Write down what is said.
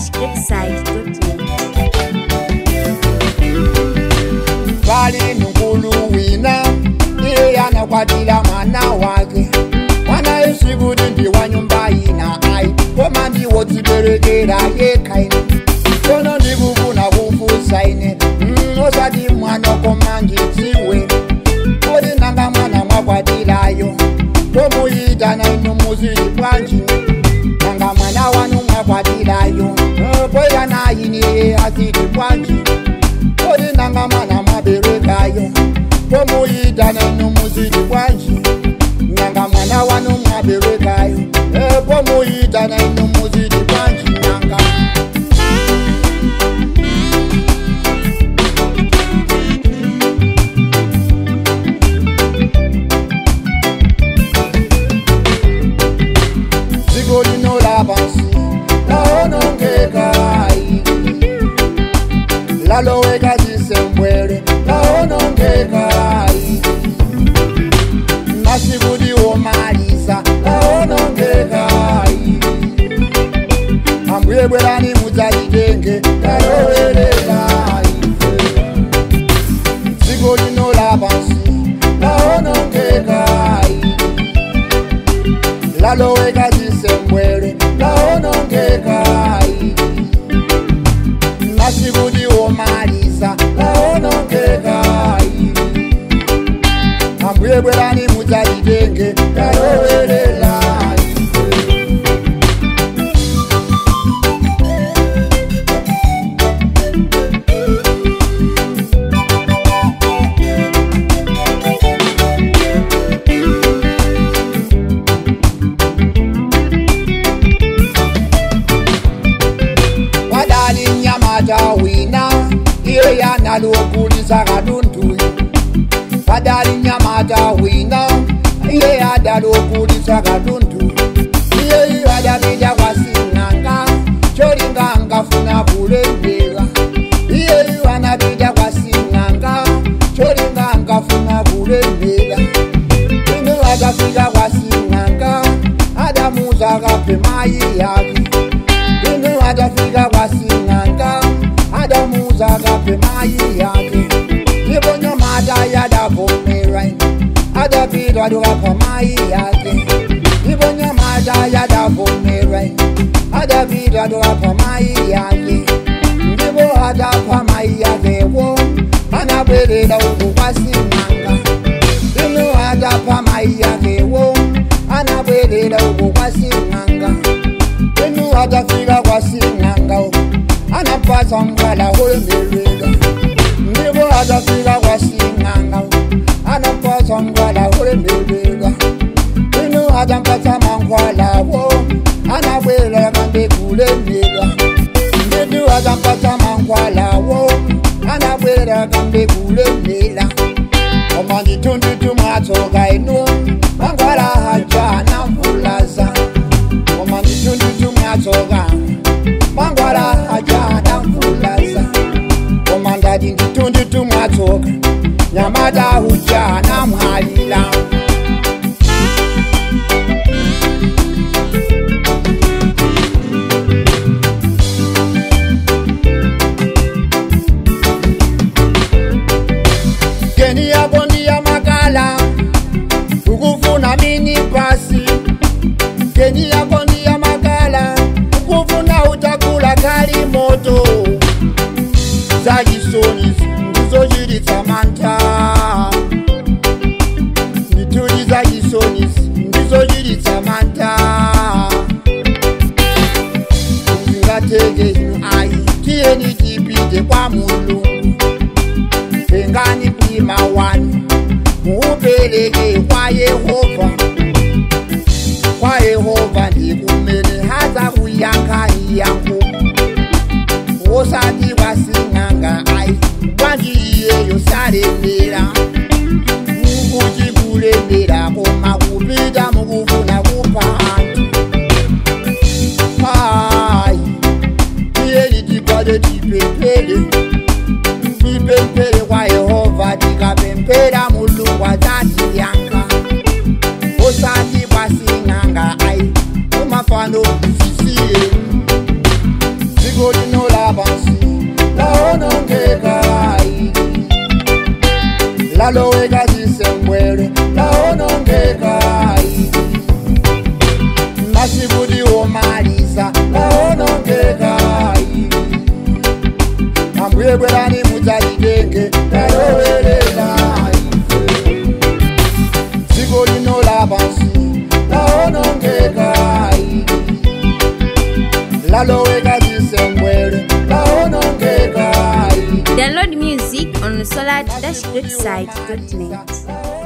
www.malawi-greatside.net pali mkulu wina iye anakwatila mwana wake mwana isikuti ndi wa nyumba ina ai koma ndiwo tiberekera yekhaine tono ndikufuna kufusa ine mm, osati mwana koma ndidziwe kodi nanga mwana mwakwatilayo tomuyitana inu muzili bwanji nanga mwana wanu mwakwatilayo kwera nayiniye azili bwanji kodi nanga mwana mwaberekayo pomuyitana inu muzili bwanji nanga mwana wanu mwaberekayo pomuyitana inu muzili bwanji nanga dziko lino lapansi laonongekai laloweka zisembwere laonongekai masikuti womalisa laonongekai ambuye bwerani mudzalitenge lalowerekai dziko lino lapansi laonongekai laloweka zisembwere laonongekai masikuti womalisa laonongekai ambuye bwerani mudzalitenge lalowerelai wadali nyamata wina iye yanalokulisa katundu wadali nyamata wina iye yadalokulisa katundu iye wadapita kwasing'anga colinganga funa kulembelwa iye wanapita kwasing'anga colinganga funa kulembela ino akafika kwasing'anga adamuza akape mayi yake ino atafika kwasing'anga adamuza akape mayi yake ibonyomata yadavumira adapitwa tukapa mayi yake ibonyomata yadavumira adapitwa tukapa mayi yake ndipo atapha mayi yakewo anabwerera uku kwasing'anga ino atapha mayi yakewo anabwerera uku kwasing'anga inu atafika kwasing'anga anapasa mkwala ulemelwela ndipo atafika kwasing'anga anapasa mkwala ulemelwela inu atampasa mankwalawo anabwela kambe kulemelwa nditu atampasa mankwalawo anabwela kambe kulemela koma nditundutu mwatsoka inu mankwala hajana mvulaza koma nditundutu mwatsoka mangwala hajana mvulaza koma ndati nditundutu mwatsoka nyamata hujana mwalila geni yako ndiya makala ukufuna mini pasi geni yako ndiya makala ukufuna utakula kali moto zachisoni ndizochititsa mantha mituli zachisoni ndizochititsa mantha zingateke inu ayi tiyeni tipite kwa mulungu tengani mlima wanu muupereke kwa yehova kwa yehova ndikumene haza kuyankhani yangu osati kwasing'anga ayi kwanji iyeyo salemera mukuti kulembera koma kupita mukufuna kupha anthu ayi tiyeni tikwate tipemphere tipemphere kwa yehova tikapemphera mulungu adzatiyankha osati kwasing'anga ayi kumafano zisiye laloweka chisembwere laonongeka masiku tiwomaliza laonongeka ambuye bwerani mudzalitenge lalowelela dziko lino lapansi laonongeka laloweka chisembwere laonongeka Download music on solar-greatside.net.